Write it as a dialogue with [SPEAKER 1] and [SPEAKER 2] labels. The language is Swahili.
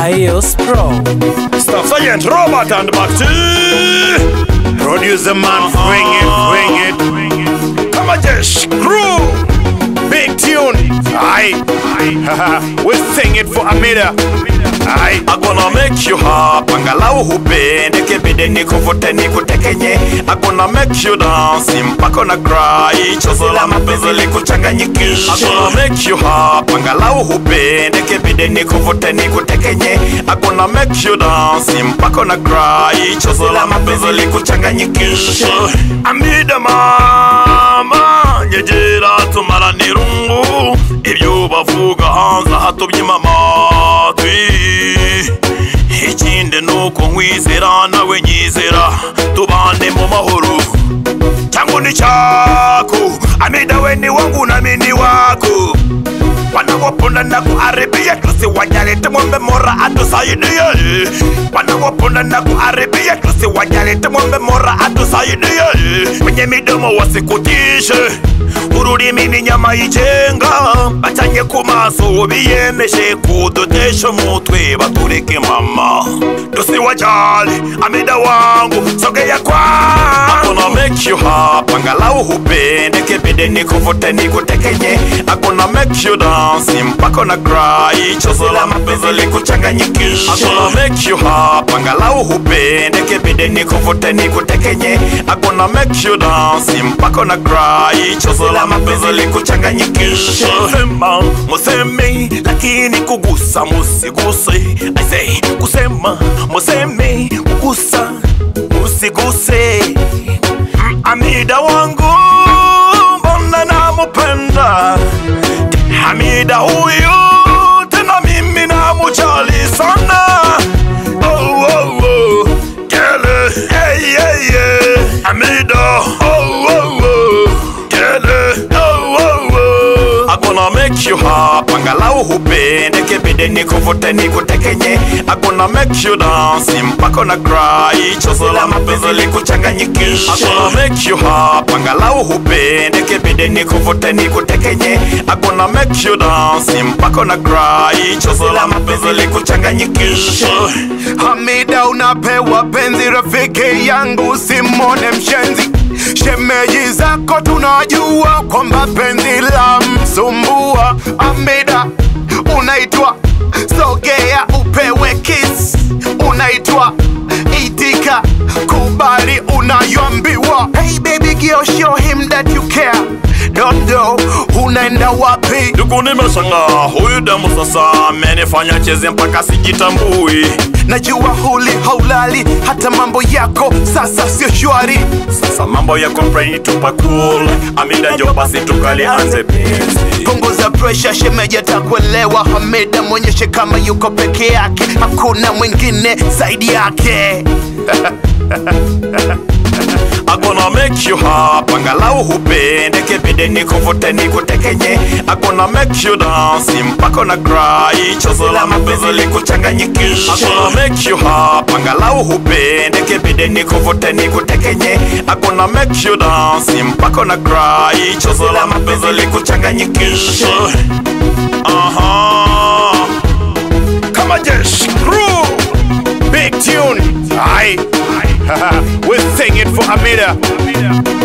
[SPEAKER 1] iOS Pro.
[SPEAKER 2] Staff Sergeant Robert and Bakti. Producer man, bring it, bring it. Come on, Jesh, crew. Big tune. Aye. we sing it for Amida. Aye.
[SPEAKER 3] I'm gonna make you happy angalau hupende kibidi nikuvute nikutekenye I'm gonna make you dance mpaka na cry chozo la mapenzi likuchanganyikishe I'm gonna make you happy angalau hupende kibidi nikuvute nikutekenye I'm gonna make you dance mpaka na cry chozo la mapenzi likuchanganyikishe amida mama nyegera tumara nirungu ibyo bavuga hanze hatubyima amatwi ikindi nuko nkwizera nawe nyizera tubane mu mahoro changu ni chako amida we ni wangu nami ni wako wanawaponda na kuharibia tusiwajalete mwombe mora atusaidie wanawaponda na kuharibia tusiwajalete mwombe mora atusaidie kwenye midomo wasikutishe ururimi ni nyama yicenga bacanye ku maso biyemeje kudutesha umutwe batureke mama tusiwajali amida wangu sogea kwa akona make you happy angalau hupende kibidi nikuvute nikutekenye akona make you dance mpaka na cry chozo la mapenzi likuchanganyikishe akona make you happy angalau hupende kibidi nikuvute nikutekenye akona make you dance mpaka na cry chozo la mapenzi likuchanganyikishe sema museme lakini kugusa musiguse I say kusema museme kugusa musiguse Mm, amida wangu mbona namupenda hamida huyu tena mimi namujali sana oh, oh, oh. Gele, hey, hey, hey. Amida, oh, oh, oh. Gele, oh, oh, oh. I'm gonna make you happy angalau hupende kibidi nikuvute nikutekenye I'm gonna make you dance mpaka na cry chozo la mapenzi likuchanganyikishe I'm gonna make you happy angalau hupende kibidi nikuvute nikutekenye I'm gonna make you dance mpaka na cry chozo la mapenzi likuchanganyikishe
[SPEAKER 2] Hamida unapewa penzi rafiki yangu simone mshenzi shemeji zako tunajua kwamba penzi la msumbua Hamida unaitwa sogea upewe kiss unaitwa itika kubali unayoambiwa hey baby girl show him that you care don't know unaenda wapi
[SPEAKER 3] ndugu nimeshanga huyu demu sasa amenifanya cheze mpaka sijitambui
[SPEAKER 2] najua huli haulali hata mambo yako sasa sio shwari
[SPEAKER 3] sasa mambo ya kompreni tupa cool amida njo basi tukalianze penzi
[SPEAKER 2] punguza presha shemeji atakuelewa hamida mwonyeshe kama yuko peke yake hakuna mwingine zaidi yake
[SPEAKER 3] I'm gonna make you happy angalau hupende kibidi nikuvute nikutekenye I'm gonna make you dance mpaka na cry chozo la mapenzi likuchanganyikishe I'm gonna make you happy angalau hupende kibidi nikuvute nikutekenye I'm gonna make you dance mpaka na cry chozo la mapenzi likuchanganyikishe Aha
[SPEAKER 2] kama jeshi crew big tune Aye. we sing it for Amida